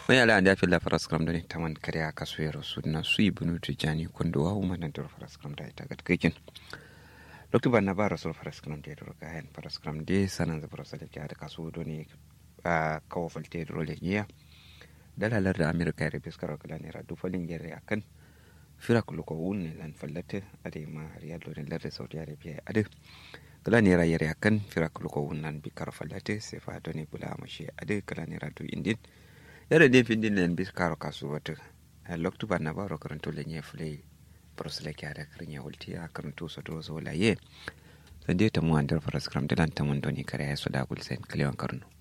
mai ala anda filla faras kram doni taman kariya kasuwero sudna sui bunu tijani kondo wa huma nan dor faras kram da ita gat kikin lokti banna ba rasul faras kram de dor ga hen faras kram de sanan za faras da da kasu doni a kawo falte dor le niya dalalar da amerika ya bis karo kala nera du falin gere akan fira kulu ko wunne lan fallate ade ma riyal do lar saudi arabia ade kala nera yere akan fira kulu ko wunnan bi karo fallate se fa doni bula mashi ade kala nera du indin yare ne fin din bis karo kasu wata loktu banna ba ro karanto le nye fule prosle kya da krinya ulti a karanto so do zo la ye sande ta mu andar faras kram dilan ta mun doni kare ya so da gul sen klewan karno